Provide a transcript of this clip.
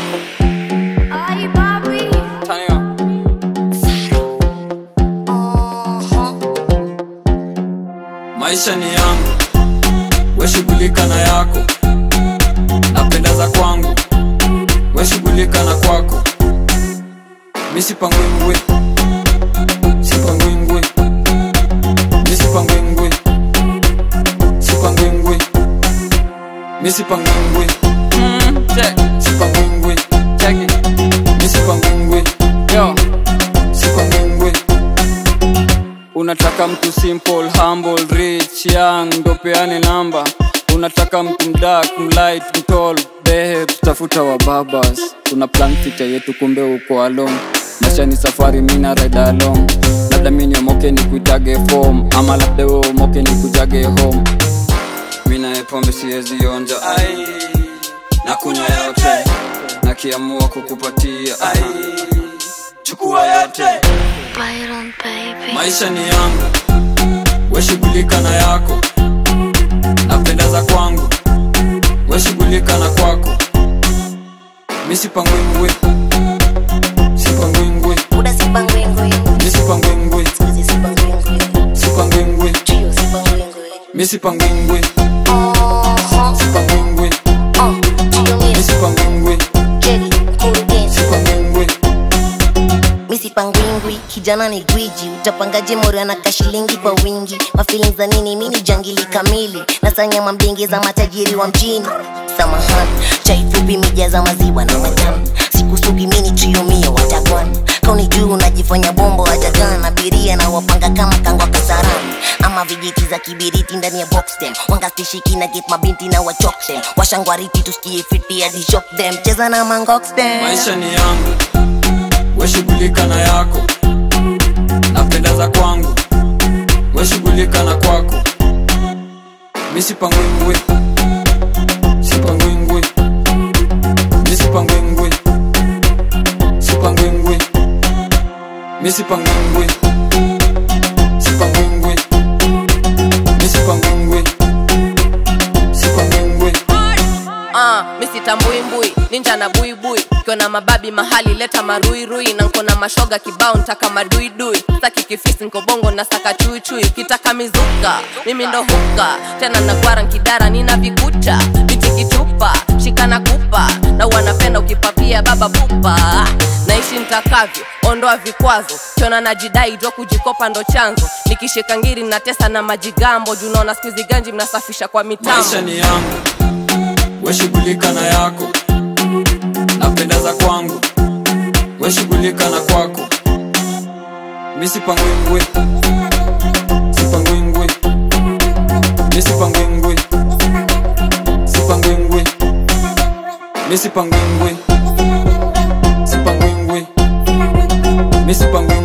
Ay, papi. Tania. Maisha ni yangu, we shughulika na yako, napenda za kwangu, we shughulika na kwako. Mi sipangwingwi, sipangwingwi, mi sipangwingwi, sipangwingwi, mi sipangwingwi, mm, check, sipangwingwi, check it, mi sipangwingwi, yo, sipangwingwi. Unataka mtu simple, humble, rich, young, ndo peane namba. Unataka mtu mdark, mlight, mtall, babe, tafuta wa babas. Tuna plan future yetu, kumbe uko alone. Maisha ni safari, mina ride along. Labda mimi niomoke ni kuitage form, ama labda wewe umoke ni kujage home. Mina ye pombe siwezi onja, ai, na kunywa yote, na kiamua kukupatia, ai, chukua yote. Byron, baby. Maisha ni yangu, we shughulika na yako, napenda za kwangu, we shughulika na kwako. Mi sipangwingwi, sipangwingwi, Uda sipangwengwe, mi sipangwingwi, Squeezy sipangwengwe, sipangwingwi, Trio sipangwengwe. mi sipangwingwi, Uh-huh. sipangwingwi, Uh, Trio mi Mix, sipangwingwi, Jelly, Kurugenzi. sipangwingwi. Mi sipangwingwi, kijana ni gwiji utapangaje mori anaka shilingi kwa wingi mafilin za nini mi ni jangili kamili nasanya mambingi za matajiri wa mjini samahani chai fupi mija za maziwa na majani sikusugi mini triomio watakwan kauni juu unajifanya bombo wajagan abiria na wapanga kama kangwa kasarani ama vijiti za kibiriti ndani ya boxtem wangastishiki na get mabinti na wachoktem washangwariti tusikie fiti hadi shock them cheza na mangoxtem Maisha ni yangu, we shughulika na yako, napenda za kwangu, we shughulika na kwako. Mi sipangwingwi, sipangwingwi, mi sipangwingwi, sipangwingwi, mi sipangwingwi, sipangwingwi, mi sipangwingwi, sipangwingwi. Ah, misitambuimbui ninja na buibui kiona mababi mahali leta maruirui na nkona mashoga kibao ntaka maduidui saki kifisi nkobongo na saka chuichui kitaka mizuka mimi ndo huka tena nagwara nkidara nina vikucha biti kichupa shikana kupa na wanapenda ukipapia baba pupa naishi ntakavyo ondoa vikwazo kiona najidai jwa kujikopa ndo chanzo nikishika ngiri natesa na majigambo junaona skuizi ganji mnasafisha kwa mitambo Maisha ni yangu, we shughulika na yako, napenda za kwangu, we shughulika na kwako. Mi sipangwingwi, sipangwingwi, mi sipangwingwi, sipangwingwi, mi sipangwingwi, sipangwingwi, mi sipangwingwi.